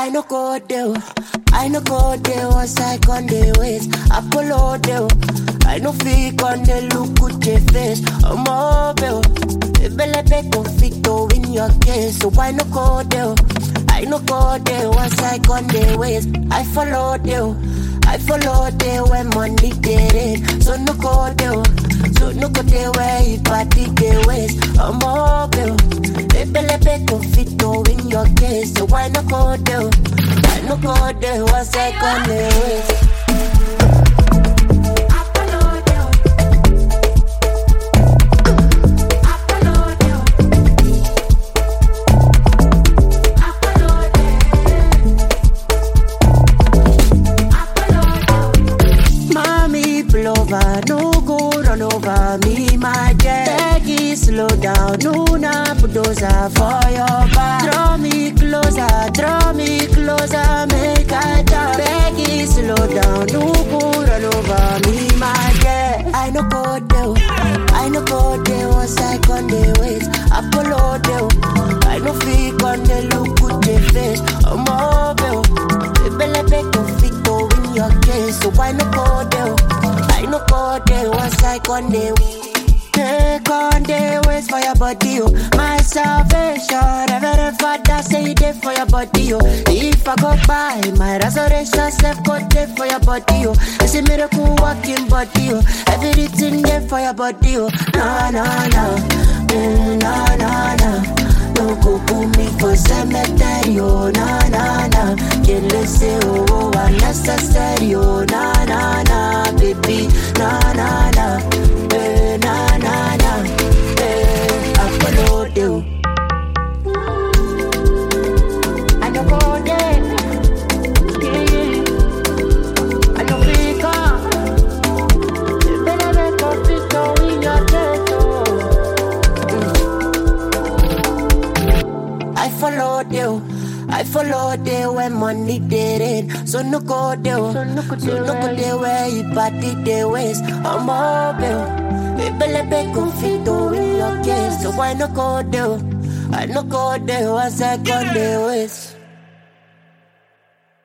I no go there. I no go there once I con the ways. Apollo there. I no fake on the look with your face. I'm mobile. Bele be conflicto in your case. So I no go there. I no go there once I con the ways. I follow there. I follow there when money get it. So no go there. So no go there where you party the ways. I'm mobile. Bele be conflicto in your case. So why no go there? I no go there once I con the ways. Mommy pull over, no go run over me, my jet. Peggy, slow down, no na bulldozer for your back. Draw me closer, draw me closer, make I talk. Peggy, slow down, no go run over me, my jet. I no go there, I no go there once I con the ways. Apollo there, I no fake on the look with the face. I'm mobile, bele be conflicto in your case, so I no go there. I no go there once I con the Take on the ways for your body, oh. My salvation, Reverend Father say it there for your body, oh. If I go by, my resurrection self go there for your body, oh. It's a miracle walking body, oh. Everything there for your body, oh. No, no, no, mm, no, no, no. No go put me for cemetery, oh, na na na. Can't listen, oh, oh, unnecessary, oh, na na na, baby, na na na, eh, na na na, eh, I follow you. I no go there, yeah. I no pick up. Better make a fit on in your chest, oh. I followed you. I followed you when money did it. So no go there. So no go there where you party the ways. I'm mobile. Bele be conflicto in your case. So why no go there? I no go there once I go the ways.